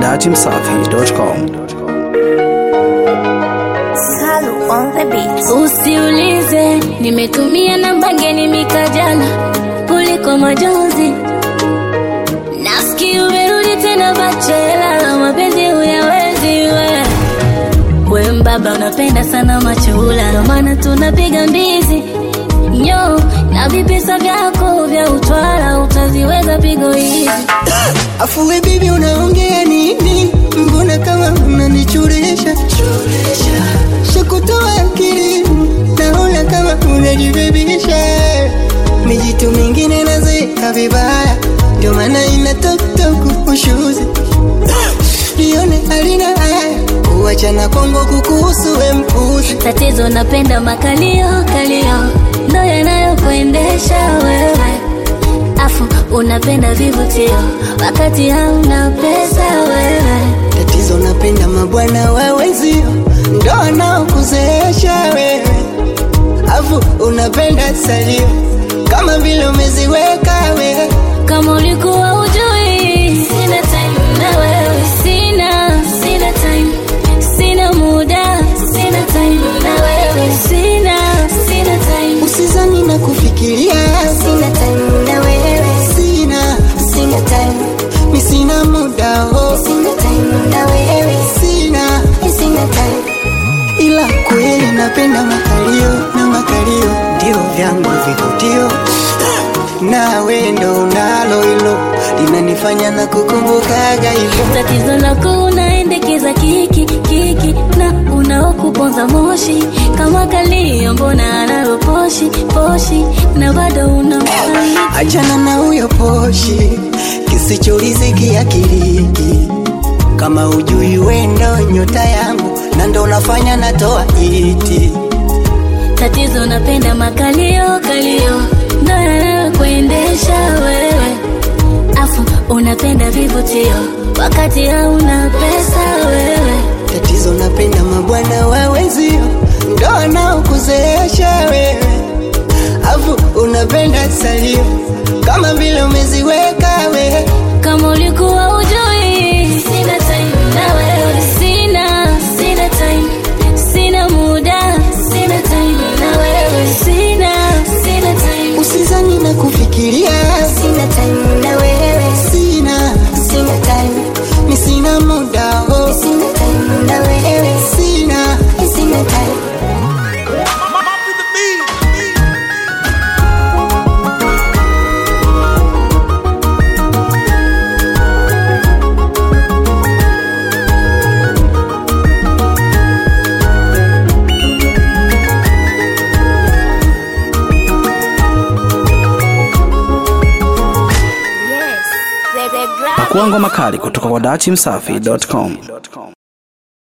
dachimsafi.com. Salu on the beat. Usiulize, nimetumia namba ngeni mikajana kuliko majonzi. Nasikia umerudi tena bachela, mapenzi huyawezi we. We mbaba unapenda sana machula, ndo maana tunapiga mbizi nyo na vipesa vyako vya utwala, utaziweza pigo hizi Afu we bibi unaongea nini? Mbona kama unanichuresha shakutoa akili, naona kama unajibebisha. Mijitu mingine nazeeka vibaya, ndio maana ina toktok ushuzi lione halina haya kuachana Kongo kukuhusu we mpuzi Tatizo napenda makalio kalio, ndo yanayokuendesha wewe. Afu unapenda vivutio, wakati hauna pesa wewe. Tatizo napenda mabwana wa wenzio, ndo wanaokuzeesha wewe, afu unapenda salio kama vile umeziweka wewe. Kama ulikuwa ujui, sina time na wewe, sina sina time, sina muda, sina time na wewe, sina sina time. Usizani na kufikiria, Sina time na wewe. sina Sina time. mi sina muda oh, Sina time na wewe. sina Sina time. ila kweli napenda makalio na makalio ndio vyangu vivutio, nawe ndo unalo hilo linanifanya na kukumbukaga hivyo. Tatizo lako unaendekeza kiki kiki na unaokuponza moshi kama kalio, mbona anayo poshi poshi na bado unamfariji. Achana na huyo poshi kisichoriziki akiliki, kama ujui wendo nyota yangu na ndo unafanya natoa iti. Tatizo napenda makalio kalio, ndo yanayokuendesha wewe, afu unapenda vivutio wakati hauna pesa wewe. Tatizo napenda mabwana wa wenzio ndo wanaokuzeesha wewe, afu unapenda salio kama vile umeziweka wewe. Kama ulikuwa ujui, sina time na wewe, sina sina time, sina muda, sina time na wewe, sina sina time. Usizani na kufikiria, Sina time na wewe. sina Sina time. mi sina muda oh, Sina time na wewe. sina Sina time. Pakua ngoma kali kutoka kwa dachimsafi.com.